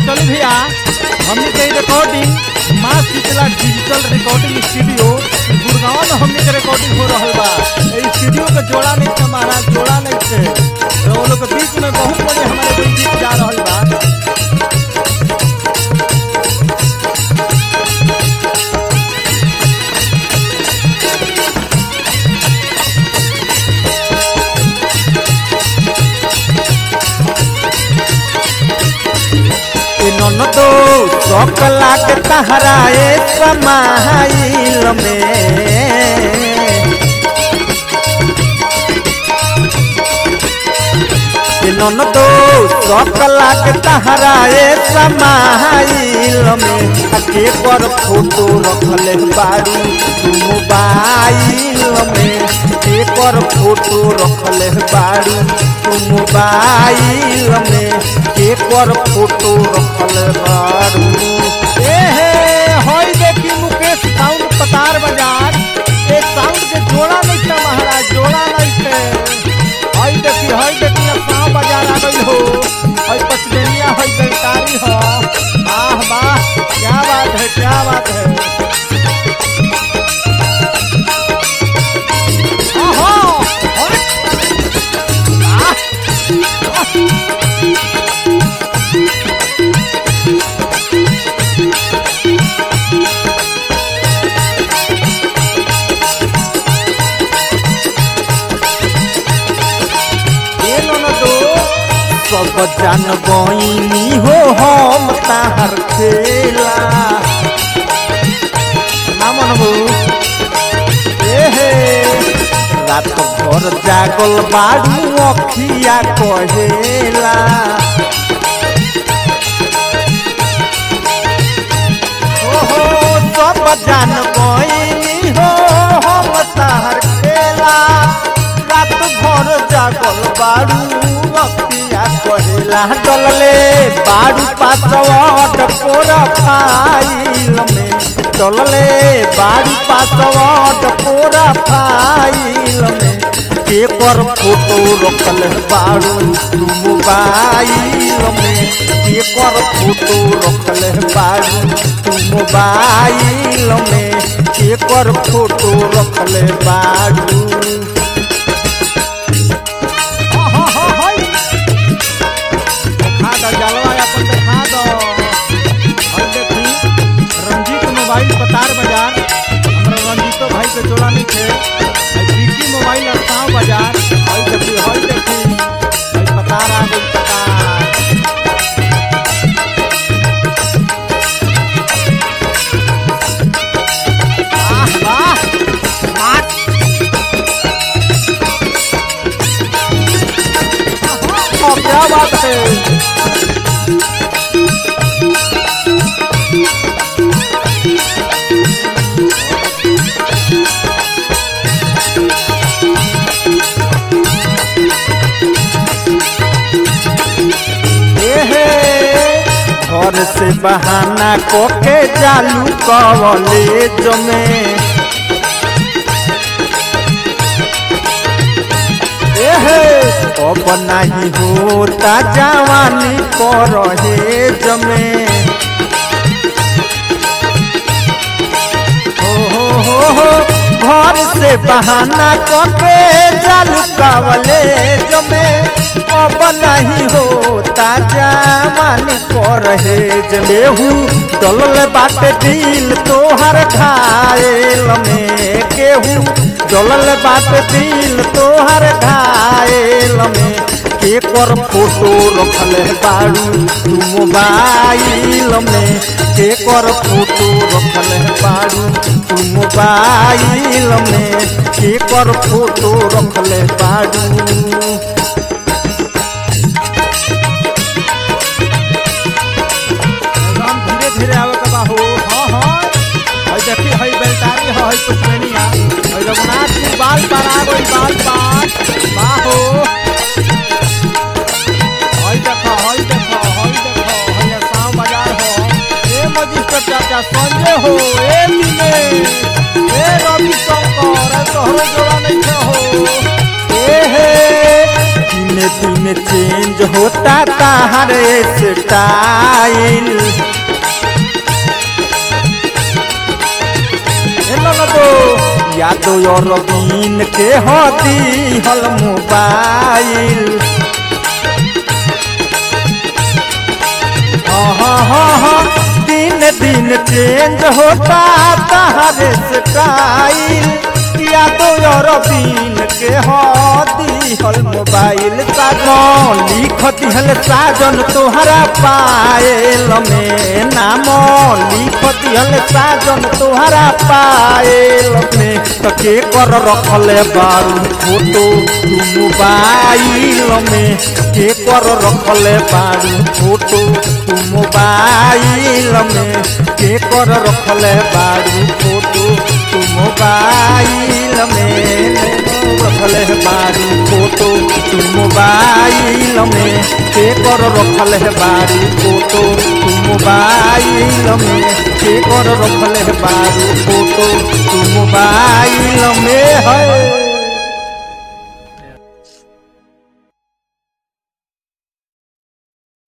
चल भैया हमने के recording Maa Sheetla digital recording studio Gurgaon में हमने के रिकॉर्डिंग हो रहा बा ए स्टूडियो के जोड़ा नहीं थे महाराज जोड़ा नहीं थे तो वो लोग के बीच में बहुत बड़े हमारे कोई गीत जा रहा बा ए ननदो सकला के तहरा ए समाइल में ए ननदो सकला के तहरा ए समाइल में आ के पर फोटो रखले बारू तू मोबाइल में के पर फोटो रखले बारू तू मोबाइल में के पर फोटो रखले बारू ए हे होई देखी मुकेश साउंड पतार बाजार एक साउंड के जोड़ा नहीं थे महाराज जोड़ा नहीं थे हई देखी हई देखी अब साउंड बाजार आ गई हो हई पचमेनिया हई गलकारी हो वाह वाह क्या बात है क्या बात है ओहो अरे आह ए ननदो सब जान बइनी हो हम ताहर खेला ना मनबू ए हे रात भर जागल बाड़ू अखिया कहेला ओहो सब जान बइनी हो हम ताहर खेला रात भर जागल बाड़ू अखिया कहेला डलले बाड़ू पासवट पोर फाइल में डलले बाड़ू पासवट पोर फाइल में के पर फोटो रखल बाड़ू तू मोबाइल में के पर फोटो रखल बाड़ू तू मोबाइल में के पर फोटो रखल बाड़ू हाँ, हाँ, हाँ, हाँ। देखा दो जलवा अपन देखा दो और देखी रंजीत मोबाइल पतार बाजार हमरा रंजीतो भाई के जोड़ा नहीं थे और विकी मोबाइल अड़ताव बाजार हई देखी हई देखी हई पतार आ गई पतार वाह वाह वाह हाँ, क्या बात है एहे घर से बहाना कोके चालू कॉलेज में एहे अब नहीं होता जवानी परहेज में हो हो हो हो घर से बहाना करके चालू कॉलेज में अब नहीं होता जवानी परहेज लेहू डलल बाटे दिल तोहर घायल में केहू डलल बाटे दिल तोहर घायल में के कर फोटो रखल बाड़ू तू मोबाइल में के कर फोटो रखल बाड़ू तू मोबाइल में के कर फोटो रखल बाड़ू एकदम धीरे धीरे आवे के बा हो हाँ हाँ हई देखी हई बेलटारी हो हई पुष्पनिया हई रघुनाथ जी बाल पर आ गई बाल पर बा हो हई देखो हई देखो हई देखो हई शाम बाजार हो ए मजिस्टर चाचा संजय हो ए मिले ए रवि शंकर ए तोहरो जोड़ा नहीं है हो ए हे दिन चेंज होता ताहर स्टाइल यादो और बीन के होती हल मोबाइल हाँ हाँ हाँ हाँ दिन दिन चेंज होता ताहर स्टाइल यादो और बीन के होती हल मोबाइल साजन लिख दिहल साजन तोहरा पायल में नाम लिख दिहल साजन तोहरा पायल में तो के कर रखले बारू फोटो तू मोबाइल में के कर रखले बारू फोटो तू मोबाइल में के कर रखले बारू फोटो तू मोबाइल में रखले बारू फोटो तू मोबाइल में के कर रखले बारू फोटो तू मोबाइल में के कर रखले बारू फोटो तू मोबाइल में है